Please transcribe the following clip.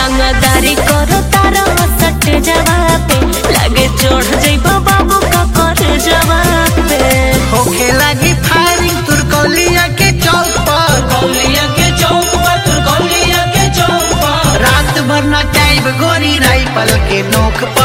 रंगदारी करो तारा सट जवाब पे लगे चढ़ जइबो बाबू का कर जवाब पे होखे लगी फायरिंग तुरकौलिया के चौक पर कौलिया के चौक पर तू कौलिया के चौक पर रात भर न चाइब गोरी राइफल के नोक पर